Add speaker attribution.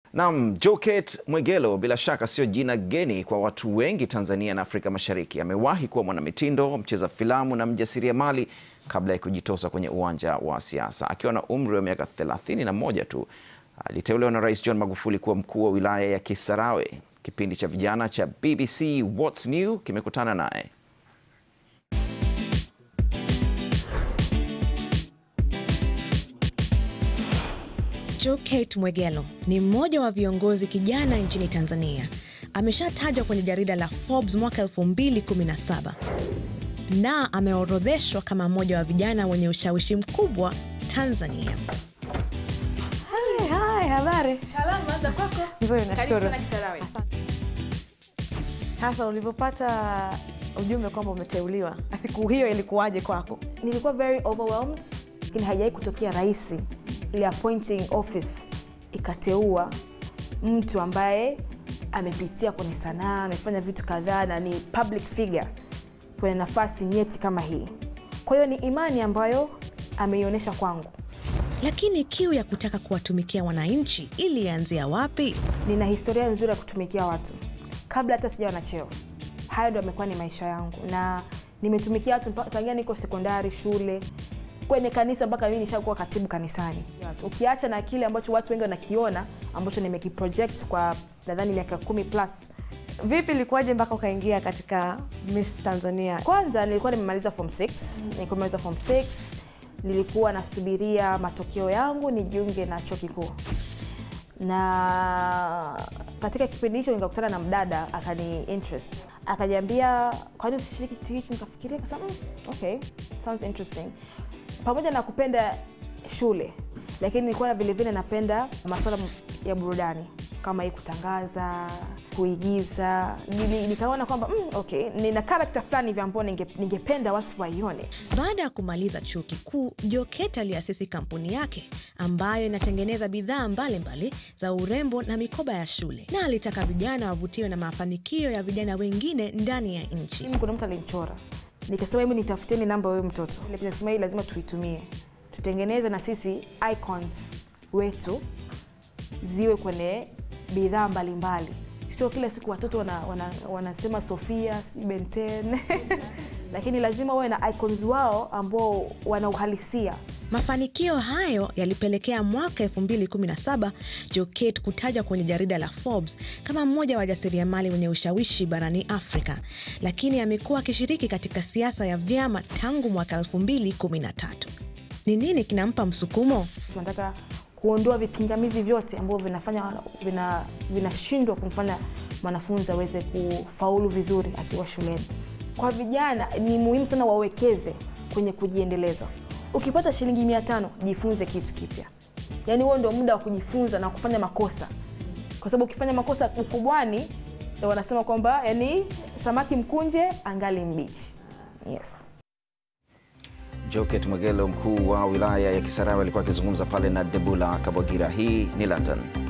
Speaker 1: Naam, Jokate Mwegelo bila shaka sio jina geni kwa watu wengi Tanzania na Afrika Mashariki. Amewahi kuwa mwanamitindo, mcheza filamu na mjasiriamali kabla ya kujitosa kwenye uwanja wa siasa. Akiwa na umri wa miaka thelathini na moja tu aliteuliwa na Rais John Magufuli kuwa mkuu wa wilaya ya Kisarawe. Kipindi cha vijana cha BBC What's New kimekutana naye.
Speaker 2: Jokate Mwegelo ni mmoja wa viongozi kijana nchini Tanzania. Ameshatajwa kwenye jarida la Forbes mwaka 2017 na ameorodheshwa kama mmoja wa vijana wenye ushawishi mkubwa Tanzania.
Speaker 3: Hai, hai, habari.
Speaker 4: Salama za kwako.
Speaker 3: Nzuri,
Speaker 4: Karibu
Speaker 3: nashukuru.
Speaker 4: sana Kisarawe.
Speaker 3: Sasa ulivyopata ujumbe kwamba umeteuliwa, siku hiyo ilikuwaje kwako?
Speaker 4: Nilikuwa very overwhelmed, lakini haijawahi kutokea rahisi ile appointing office ikateua mtu ambaye amepitia kwenye sanaa, amefanya vitu kadhaa na ni public figure kwenye nafasi nyeti kama hii. Kwa hiyo ni imani ambayo ameionyesha kwangu.
Speaker 2: Lakini kiu ya kutaka kuwatumikia wananchi ilianzia wapi?
Speaker 4: nina historia nzuri ya kutumikia watu kabla hata sijawa na cheo. Hayo ndo amekuwa ni maisha yangu, na nimetumikia watu mpaka tangia niko sekondari, shule, kwenye kanisa, mpaka mimi nishakuwa katibu kanisani. Ukiacha na kile ambacho watu wengi wanakiona ambacho nimekiproject kwa nadhani miaka kumi plus.
Speaker 3: Vipi ilikuwaje mpaka ukaingia katika Miss Tanzania?
Speaker 4: Kwanza nilikuwa nimemaliza form 6, nilikuwa nimemaliza form 6, nilikuwa nasubiria matokeo yangu nijiunge na chuo kikuu na katika kipindi hicho nikakutana na mdada akani interest akaniambia kwani usishiriki kitu hichi nikafikiria kasema mm, okay sounds interesting pamoja na kupenda shule lakini nilikuwa na vilevile napenda masuala ya burudani kama hii kutangaza kuigiza Nili- nikaona kwamba mm, okay nina karakta fulani hivi ambao ninge- ningependa watu waione
Speaker 2: Baada ya kumaliza chuo kikuu, Jokate aliasisi kampuni yake ambayo inatengeneza bidhaa mbalimbali za urembo na mikoba ya shule, na alitaka vijana wavutiwe na mafanikio ya vijana wengine ndani ya nchi.
Speaker 4: mimi kuna mtu alimchora nikasema hebu nitafuteni namba ya huyo mtoto Ile pia nikasema hii lazima tuitumie tutengeneze na sisi icons wetu ziwe kwenye bidhaa mbalimbali sio kila siku watoto wana, wana, wanasema sofia si benten lakini lazima wawe na icons wao ambao wana uhalisia
Speaker 2: Mafanikio hayo yalipelekea mwaka 2017 Jokate kutajwa kwenye jarida la Forbes kama mmoja wa wajasiriamali wenye ushawishi barani Afrika, lakini amekuwa akishiriki katika siasa ya vyama tangu mwaka 2013. Ni nini kinampa msukumo?
Speaker 4: tunataka kuondoa vipingamizi vyote ambavyo vinafanya vina- vinashindwa kumfanya mwanafunzi aweze kufaulu vizuri akiwa shuleni kwa vijana ni muhimu sana wawekeze kwenye kujiendeleza ukipata shilingi mia tano jifunze kitu kipya yaani huo ndio muda wa kujifunza na kufanya makosa kwa sababu ukifanya makosa ukubwani ndio wanasema kwamba yani samaki mkunje angali mbichi yes
Speaker 1: Jokate Mwegelo, mkuu wa wilaya ya Kisarawe, alikuwa akizungumza pale na Debula Kabwagira. Hii ni London.